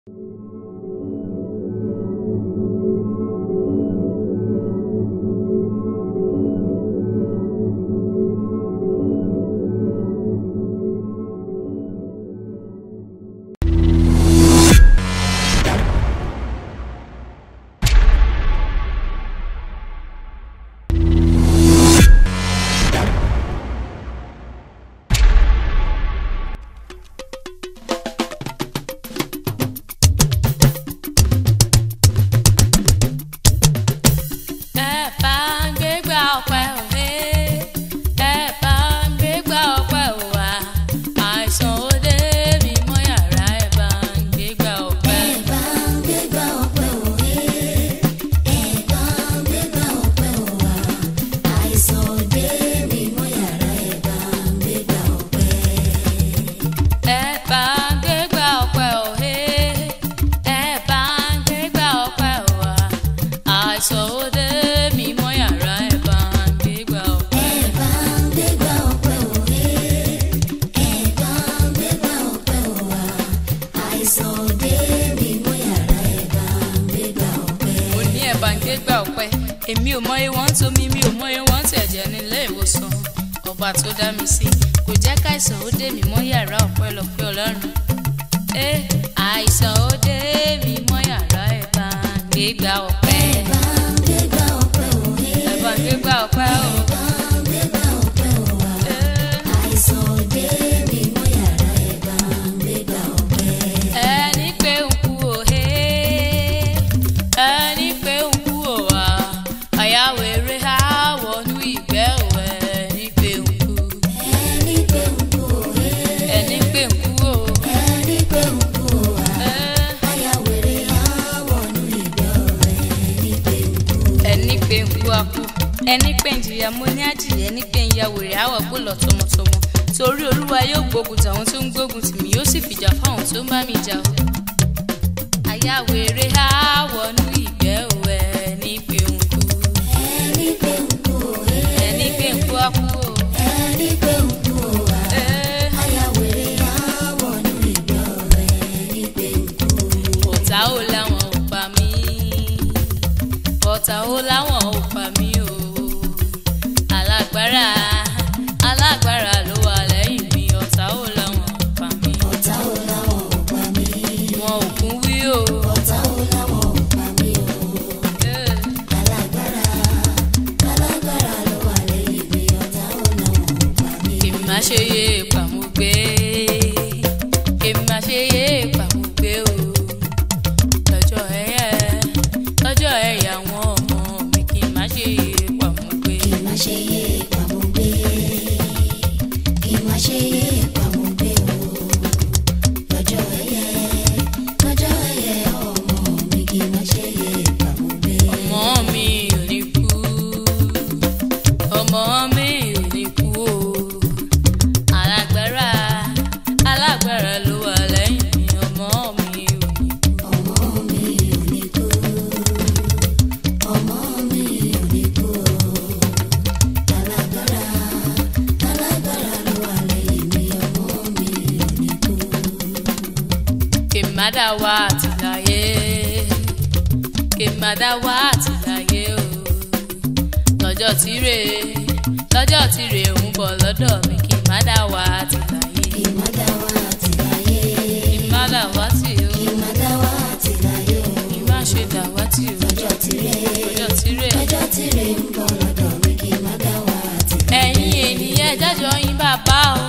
ẹ bá ń gbégbá ọpẹ́ òwe ẹ bá ń gbégbá ọpẹ́ òwà àìsàn òde mi mọ́ yàrá ẹ bá ń gbégbá ọpẹ́. ẹ bá ń gbégbá ọpẹ́ òwe ẹ bá ń gbégbá ọpẹ́ òwà àìsàn òde mi mọ́ yàrá ẹ bá ń gbégbá ọpẹ́. mo ní ẹ̀ bá ń gbégbá ọpẹ́ èmi ò mọyé wọ́n ń tomi mi ò mọyé wọ́n ń tẹ̀jẹ̀ nílé ìwòsàn ọba tó dá mi sí kò jẹ́ káìsàn ó dé mi mọ́ yàrá ọpẹ́lọpẹ́ ọlọ́run ẹ àìsàn ó dé mi mọ́ yàrá ẹ̀ bá ń gbégbá ọpẹ́ ẹ̀ bá ń gbégbá ọpẹ́ o. ẹni pé ń kú òhe ẹni pé ń kú òwà àyàwó eré àwọnú ìgbẹ́ òwẹ̀ ẹni pé ń kú ẹni pé ń kú o. ẹ ẹni pé ń kú akú ẹni pé ń jìyà mo ní àjìyẹ ẹni pé ń ya wèrè àwọ̀ kó lọ tọmọtọmọ torí olúwa yóò gbógun tàwọn tó ń gbógun tì mí yóò sì fìjà fáwọn tó ń bá mi jà o àyàwó eré àwọnú ìgbẹ́ òwẹ̀ ẹni pé ń kú ẹni pé ń kú akú o. ẹ ọ̀tá ò láwọn ò pa mí ọ̀tá ò láwọn ò pa mí o alágbára alágbára ló wà lẹ́yìn mi ọ̀tá ò láwọn ò pa mí wọn ò kún wí o. ẹ kì má ṣe yé pàmùgbé kì má ṣe yé pàmùgbé o lọ́jọ́ ẹ̀yẹ lọ́jọ́ ẹ̀yẹ àwọn ọmọ mi kì má ṣe yé pàmùgbé. ọmọ mi ò ní kú ọmọ mi ò ní kú o alágbára alágbára ló wà lẹ́yìn mi ọmọ mi ò ní kú. kèmádà wá àtìláyé kèmádà wá àtìláyé o lọ́jọ́ tírè lọ́jọ́ tírè ń bọ̀ lọ́dọ̀ mi kèmádà wá àtìláyé kèmádà wá tì o ìmá ṣe dà wá tì o lọ́jọ́ tírè ẹ̀yin ènìyàn jájọ yín bàbá o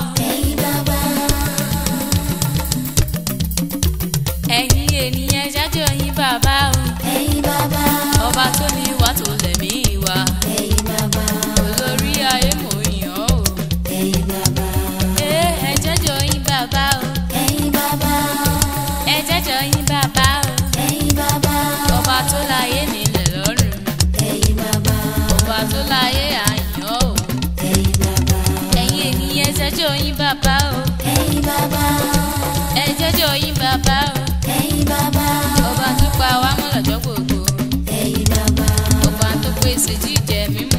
ẹ̀yin ènìyàn jájọ yín bàbá o ọba tó ní wà tó lẹ̀mí wa olórí ayé mò ń yàn ó ẹ ẹ jájọ yín bàbá o ẹ jájọ yín bàbá o ọba tó láyé nílẹ̀ lọ́rùn ọba tó láyé àyàn o ẹ̀yin ènìyàn jájọ yín bàbá o ẹ jájọ yín bàbá o ọba tó pa wá mọ́ lọ́jọ́ gbogbo ọba tó pèsè jíjẹ mímu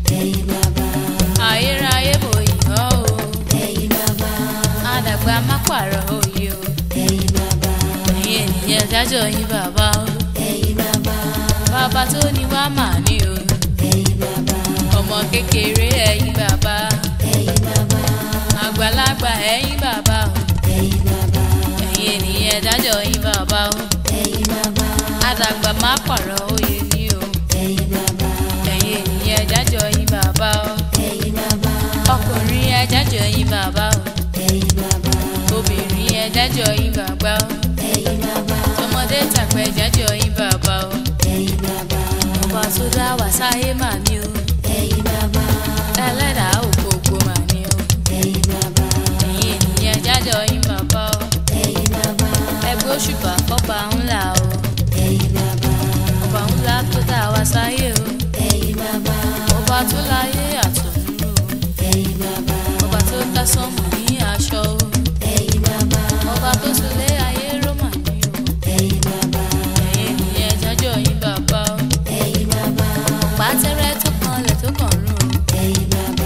ayérayé bò yàn ó àdàgbà má pààrọ̀ òye o ẹ̀yin ènìyàn jájọ yín bàbá o ẹ̀yin bàbá bàbá tó ní wá mà ní o ẹ̀yin bàbá ọmọ kékeré ẹ̀yin bàbá ẹ̀yin bàbá àgbàlagbà ẹ̀yin bàbá o ẹ̀yin bàbá ẹ̀yin ènìyàn jájọ yín bàbá o ẹ̀yin bàbá àdàgbà má pààrọ̀ oyè ní o ẹ̀yin bàbá ẹ̀yin ènìyàn jájọ yín bàbá o ẹ̀yin bàbá ọkùnrin ẹ jájọ yín bàbá o ẹ̀yin bàbá obìnrin ẹ jájọ yín bàbá o ẹ̀yin bàbá tọmọdé tàgbà ẹ jájọ yín bàbá o ẹ̀yin bàbá ọba tó dá wá sáyé mà ní o ẹ̀yin bàbá ẹlẹ́dàá ògbógbó mà ní o ẹ̀yin bàbá ẹ̀yin ènìyàn jájọ yín bàbá o ẹ̀yin bàbá ẹgbẹ́ òṣùpá fọ́ba ńlá o ẹ̀yin bàbá ọba ńlá tó dá wá sáyé o ẹ̀yin bàbá ọba tó láyé àtọ̀run o ẹ̀yin bàbá ọba tó dá sánmọ̀ ní aṣọ o ẹ̀yin bàbá ọba tó súnlé ayé rómà ní o ẹ̀yin bàbá ẹ̀yin ènìyàn jájọ yín bàbá o ẹ̀yin bàbá pàtẹ́rẹ́ tó kanlẹ̀ tó kàn rún o. ẹ̀yin bàbá.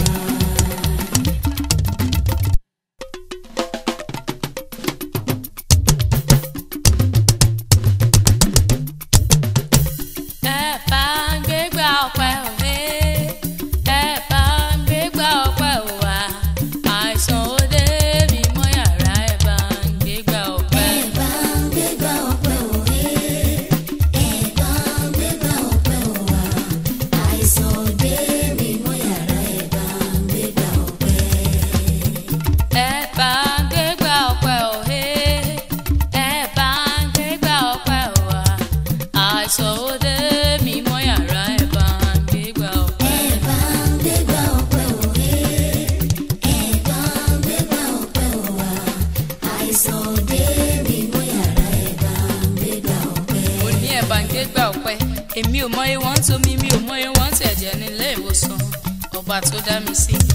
ẹ bá ń gbégbá ọpẹ́ òwe ẹ bá ń gbégbá ọpẹ́ òwà àìsàn òde mi mọ́ yàrá ẹ bá ń gbégbá ọpẹ́. ẹ bá ń gbégbá ọpẹ́ òwe ẹ bá ń gbégbá ọpẹ́ òwà àìsàn òde mi mọ́ yàrá ẹ bá ń gbégbá ọpẹ́. ẹ bá ń gbégbá ọpẹ́ òwe ẹ bá ń gbégbá ọpẹ́ òwà àìsàn òde mi mọ́ yàrá ẹ bá ń gbégbá ọpẹ́. ẹ bá ń gbégbá ọpẹ́ òwe ẹ bá ń gbégbá ọpẹ́ òwà àìsàn òde mi mọ́ yàrá ẹ bá ń gbégbá ọpẹ́. mo ní ẹ̀bà ń gbégbá ọpẹ́ èmi ò mọ ìwọ̀n tó mi mi ò mọ ìwọ̀n tẹ̀jẹ̀ nílé ìwòsàn ọba tó dá mi sí